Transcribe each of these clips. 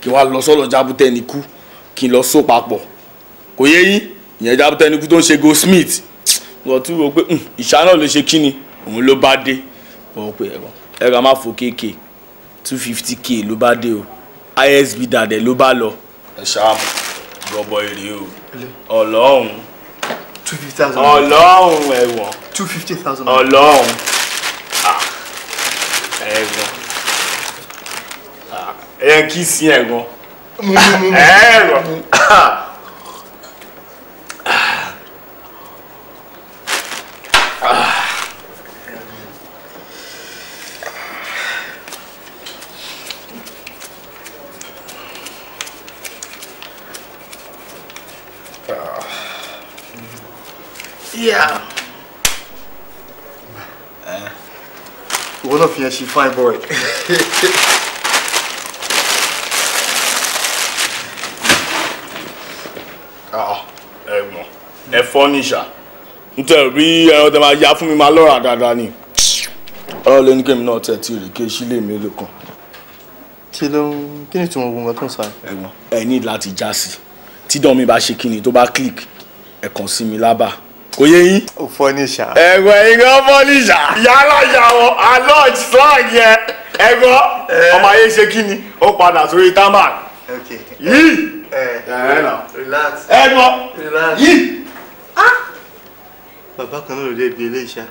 kí wọ́n lọ sọ́dọ̀ jábútẹ́ ní kú kí n lọ só papọ̀ kò yé yín ìyẹn jábútẹ́ ní kú tó ń ṣe goldsmith wọ́n tún rò pé ìṣá náà ló ṣe kíni òun ló bá dé wọ́n pè ẹ̀rọ ẹ̀rọ máa fò kéèké two fifty k ló bá dé o isb dàdẹ ló bá lọ. ẹ ṣáà gbọ́bọ èrè o ọlọ́run two fifty thousand. ọlọ́run ẹ̀wọ̀n two fifty thousand. ọlọ́run Ah, ẹ̀wọ̀n Ah, ẹ kí sí ẹ̀gbọ́n ẹ̀rọ Yeah. ìwọ náà fi yẹn ṣe fine boy. ẹ̀gbọ́n ẹ fọ́ níṣà nítorí rí ẹran tẹ máa ya fún mi máa lọ́ra dáadáa ni ọ̀rọ̀ lé ní kémi náà tẹ̀ tí èrè ké sílé mi lè kàn kí ló ń kí ni ìtumọ̀ gbogbo nǹkan tó ń sọ yìí. ẹ̀gbọ́n ẹ ní láti já sí tí dán mi bá ṣe kíni tó bá click ẹ kàn sí mi lábà kò yé yín. ó fọ́ ní ìṣá. ẹ̀gbọ́n ẹ̀yin kan fọ́ níṣà yálà yà wọ́n alọ́ọ̀jì slang yẹn ẹ̀gbọ́n ọmọ ayé ṣe kíni ó padà sórí támà okay. yìí ẹ ẹ̀ nà relax. ẹ̀gbọ́n relax. yìí. bàbá kan náà ló dé ibi ilé iṣẹ́.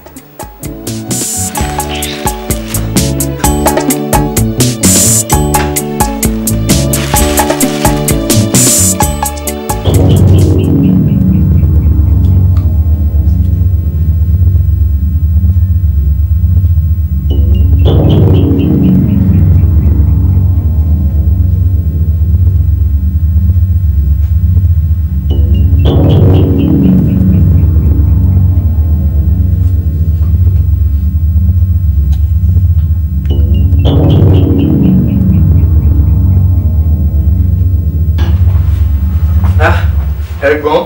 ẹ̀gbọ́n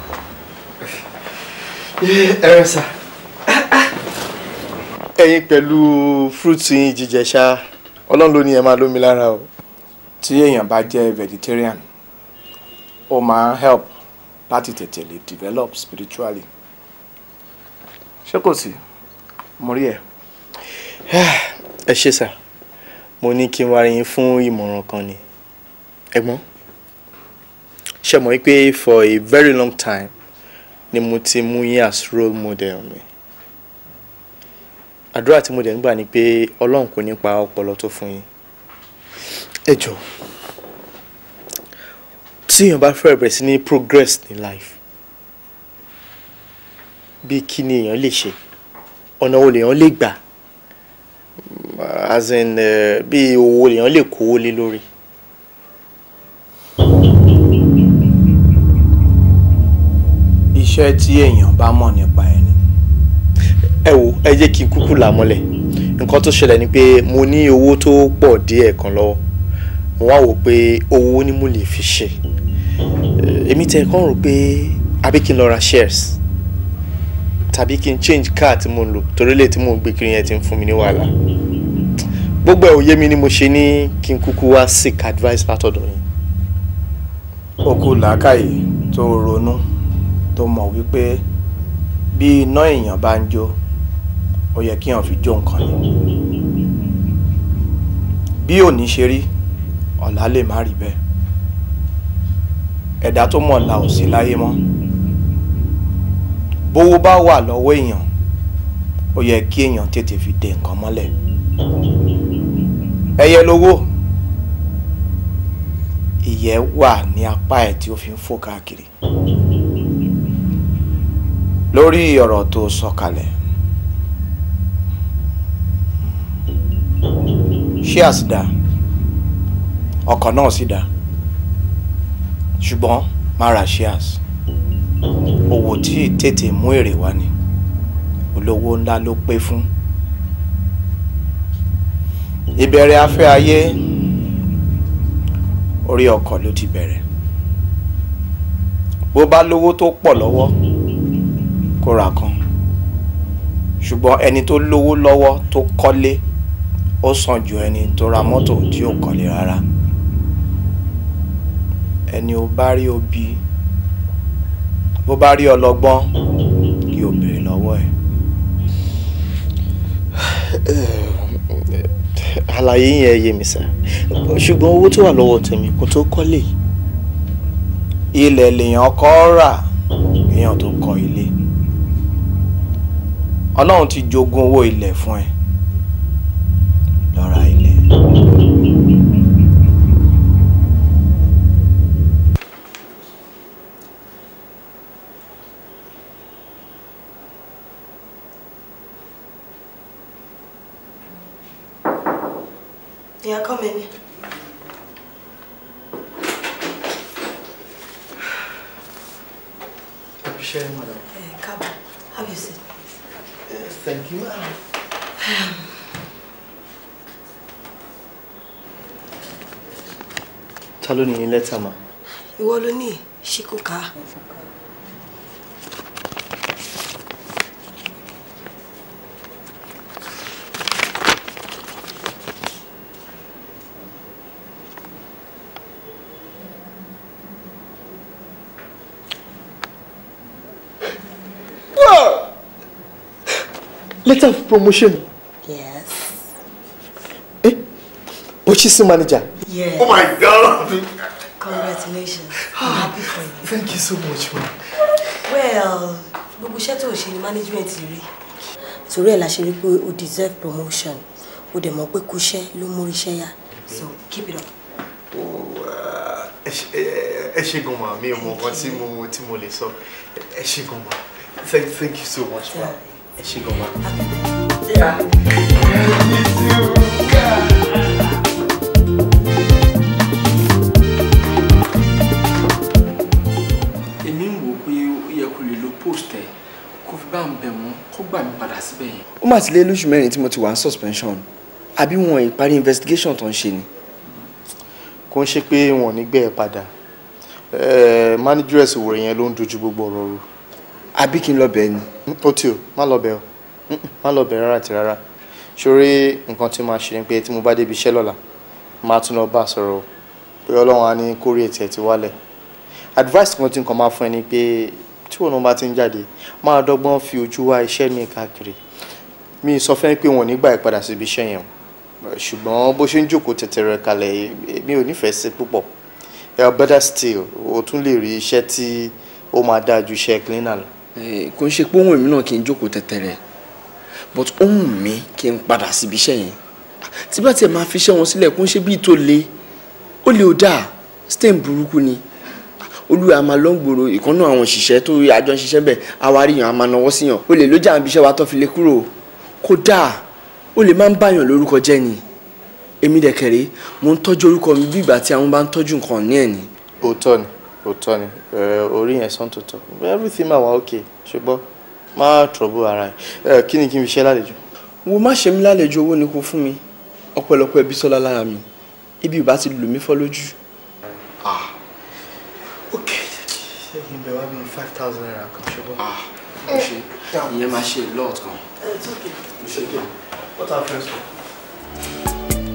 ẹ̀rọ sà ẹ̀yin pẹ̀lú fúrúùtù yín jíjẹ ṣá ọlọ́run ló ní ẹ máa lómi lára o. tí èèyàn bá jẹ́ vegetarian ó máa ń help láti tètè lè develop spiritually ṣé kò sí mo rí ẹ. ẹ ṣé sà mo ní kí n wá rí yín fún ìmọ̀ràn kan ni ẹ̀gbọ́n ṣe mọ̀ pé for a very long time ni mo ti mú yín as role model mi àdúrà tí mo dẹ̀ ń gbà ni pé ọlọ́run kò ní pa ọpọlọ tó fún yín ẹ jọ̀ọ́ tí èèyàn bá fẹ́ bẹ̀rẹ̀ sí ní progress ní life bí kí ni èèyàn lè ṣe ọ̀nà wo lèèyàn lè gbà as in uh, bí owó lèèyàn lè kówó lé lórí. iṣẹ́ tí èèyàn bá mọ̀ nípa ẹni ẹ wo ẹ jẹ́ kí n kúkú là mọ́lẹ̀ nǹkan tó ṣẹlẹ̀ ni pé mo ní owó tó pọ̀ díẹ̀ kan lọ́wọ́ mo wá wò pé owó ni mo lè fi ṣe Eh, èmi tẹ̀ kàn rò pé àbí kí n lọ ra shares tàbí kí n change car tí mo ń lò torí lè tí mo ń gbé kiri yẹn ti ń fún mi ní wàhálà gbogbo ẹ̀ ò yé mi ni mo ṣe ní kí n kúkú wá seek advice látọ̀dọ̀ yín. ó kú làákàyè tó ronú tó mọ̀ wípé bí iná èèyàn bá ń jó ó yẹ kí èèyàn fi jó nǹkan ni bí òní ṣe rí ọ̀la lè má rí bẹ́ẹ̀ ẹ̀dá tó mọ̀ la ò sí láyé mọ́ bówó bá wà lọ́wọ́ èèyàn ó yẹ kí èèyàn tètè fi de nǹkan mọ́lẹ̀ ẹyẹ lówó ìyẹ́ wà ní apá ẹ̀ tí ó fi ń fò káàkiri lórí ọ̀rọ̀ tó sọ kalẹ̀ shares dá ọkọ̀ náà sì dá ṣùgbọ́n má ra shares owó tí tètè mú èrè wá ni olówó ńlá ló pé fún ìbẹ̀rẹ̀ afẹ́ ayé orí ọkọ̀ ló ti bẹ̀rẹ̀ bó bá lówó tó pọ̀ lọ́wọ́ kó ra kan ṣùgbọ́n ẹni tó lówó lọ́wọ́ tó kọ́lé ó sàn ju ẹni tó ra mọ́tò tí ò kọ́lé rárá ẹni ò bá rí òbí bó bá rí ọlọ́gbọ́n kí o béèrè lọ́wọ́ ẹ̀. àlàyé yẹn yé mi sá ṣùgbọ́n owó tó wà lọ́wọ́ tèmi kò tó kọ́lé ilẹ̀ lèèyàn kọ́ rà èèyàn tó kọ́ ilé ọlọ́run ti jogún owó ilẹ̀ fún ẹ lọ ra ilẹ̀. Yeah, come in. Appreciate it, madam. Uh, come, have your seat. Thank you, madam. Ta ló ní lẹ́tà mà? Ìwọ ló ní ṣíkú ká. Letter of promotion. Yes. Eh? Purchasing manager. Yes. Oh my god! Congratulations. I'm happy for you. Thank you so much, ma. Well, gbogbo iṣẹ́ tó o ṣe ni management rí. Torí ẹ̀ la ṣe rí pé o deserve promotion. O dẹ̀ mọ̀ pé kúṣẹ́ ló mú iṣẹ́ yá. So keep it up. Ẹ ṣe gan ma, mi ò mọ nǹkan tí mo tí mo lè sọ. Ẹ ṣe gan ma. Thank thank you so much, ma. Ẹ ṣe gan ma. èmi ń wò pé ó yẹ kó lè lo post ẹ kó fi bá ń bẹ̀ wọ́n kó gbà mí padà síbẹ̀ yẹn. ó mà ti lé lóṣù mẹ́rin tí mo ti wà ní suspension àbí wọn ìparí investigation tó ń ṣe ni. Kò ń ṣe pé wọn ò ní gbé ẹ padà. Eh, Manageress òwò yẹn ló ń dojú gbogbo ọ̀rọ̀ rú. àbí kí n lọ bẹ̀ ẹ́ ni. Ó tí o, má lọ bẹ̀ o. Mm-mm, Má lọ bẹ̀ rárá àti rárá. Ṣorí nǹkan tí máa ṣe ni pé tí mo bá débi iṣẹ́ lọ́la, máa tún lọ bá a sọ̀rọ̀ o. Pé Ọlọ́run á ní kórè tiẹ̀ ti wálẹ̀. Advice kan tí nǹkan máa fún ẹ ni pé tí òun bá ti ń jáde, máa dọ́gbọ́n fi ojú wá iṣẹ́ mi káàkiri. Mi sọ fẹ́ pé wọn ò ní gbà ẹ́ padà síbi iṣẹ́ yẹn o. Ṣùgbọ́n bó ṣe ń jókòó tẹ̀tẹ̀rẹ̀ kalẹ̀, mi ò nífẹ̀ẹ́ sí púpọ̀. Yeah, better still, o tún lè rí iṣẹ́ tí ó máa dáa ju iṣẹ́ cleaner lọ. Eh, kò ń ṣe pé ohun èmi náà kí n jókòó tẹ̀tẹ̀rẹ̀ but ohun mi kí n padà síbi iṣẹ́ yẹn tí bá tiẹ̀ máa fi iṣẹ́ wọn sílẹ̀ kó ń ṣe bíi tó le ó lè ó dáa stain burúkú ni olúwa a máa lọ ń gbòòrò ìkan náà àwọn òṣìṣẹ́ tó àjọ ń ṣiṣẹ́ bẹ̀ àwárí yàn a máa náwó síyàn ó lè lójà àbí iṣẹ́ wa tó fi lè kúrò kó dáa ó lè máa ń báyàn lórúkọ jẹ́ ni èmi dẹ̀kẹ̀rẹ́ mo ń tọ́jú orúkọ mi bí ìgbà tí àwọn bá ń tọ́jú nǹkan ní ẹ̀ ni. òótọ́ ni òótọ́ ni ẹ, orí yẹn sàn tó tọ́ everything máa wà okay ṣùgbọ́n má trouble ara ẹ kí ni kí n fi ṣe lálejò. wo má ṣe mí lálejò owó ni kò fún mi ọ̀pọ̀lọpọ̀ ẹbí sọlá lára mi ibi ìbá ti lù mí fọ́ lójú. ok ṣé kí n bẹ wá bíi five thousand naira kan ṣùgbọ́n. mo ṣe ìyẹn máa ṣe lot kan. what are friends for.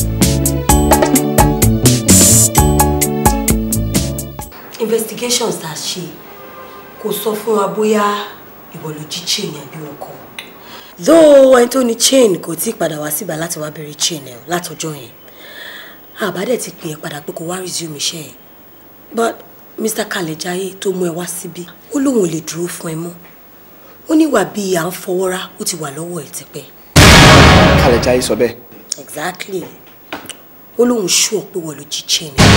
investigations tá a ṣe kò sọ fún wa bóyá ìwọ ló jí chain àbí wọn kọ though ẹni tó ní chain kò tí ì padà wá síbà láti wá bẹ̀rẹ̀ chain ẹ̀ látọjọ́ yẹn àbádẹ́ ti pè é padà pé kó wá resume iṣẹ́ ẹ̀ but Mr. Kalejaye tó mú ẹ wá síbí ó lóun ò lè dúró fún ẹ mọ́ ó níwà bíi à ń fọwọ́rá ó ti wà lọ́wọ́ ẹ̀ tipẹ́ Kalejaye sọ bẹ́ẹ̀. exactly ó lóun ṣú ọ pé wọ́n ló jí chain ẹ̀.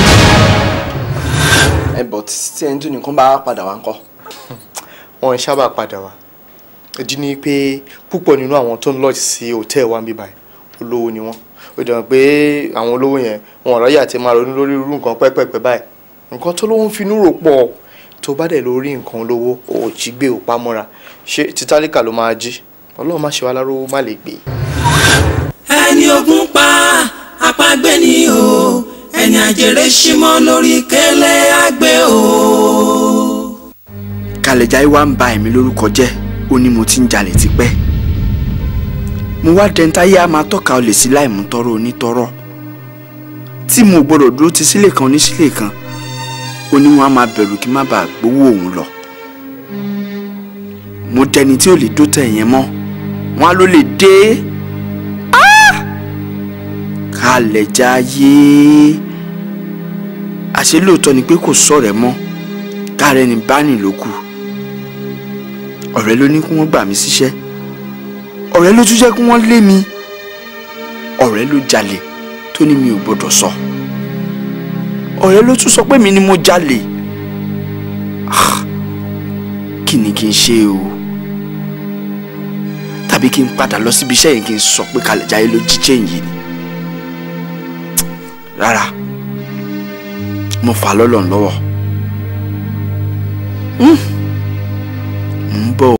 ẹ bọ̀ tí ẹni tó nìkan bá padà wá ń kọ́. wọn ń sábà padà wá ìdí ni pé púpọ̀ nínú àwọn tó ń lodge sí hòtẹ́ẹ̀ wa ń bí báyìí olówó ni wọ́n ó dẹ̀ mọ̀ pé àwọn olówó yẹn wọn ò ráyè àti máa ronú lórí irú nǹkan pẹ́pẹ́pẹ́ báyìí nǹkan tó lówó ń finú rò pọ̀ tó bá dẹ̀ lórí nǹkan olówó ò jí gbé ò pamọ́ra ṣé títálíkà ló máa jí ọlọ́run má ṣe wá láró má lè gbé. ẹni ogun pa apágbé ni o ẹni àjèrè símọ́ lórí kẹlẹ́ àgbẹ̀ o. Kalejaye wá ń ba ẹ̀mí lórúkọ jẹ́ ó ní mo ti ń jalè tipẹ́ mo wá dẹ́ntáyé á máa tọ́ka olè sí láìmú tọrọ onítọrọ tí mo gbọ́dọ̀ dúró ti sílé kan ní sílé kan ó ní wọn á máa bẹ̀rù kí n má bàa gbowó òun lọ mo dẹni tí ò lè dó tẹ̀ yẹn mọ́ wọn á ló lè dé kálẹ̀ jáyé àṣé lóòótọ́ ni pé kò sọ̀rẹ́ mọ́ kárẹ́ ni báni ló kù ọ̀rẹ́ ló ní kí wọ́n gbà mí síṣẹ́ ọ̀rẹ́ ló tún jẹ́ kí wọ́n lé mi ọ̀rẹ́ ló jalè tó ní mi ò gbọ́dọ̀ sọ ọ̀rẹ́ ló tún sọ pé mi ni mo jalè Ah, kí ni kí n ṣe o tàbí kí n padà lọ síbi iṣẹ́ yẹn kí n sọ pé kalẹ̀ jáyé ló jí chain yìí ni rárá mo fà á lọ́lọ́ lọ́wọ́. Mm.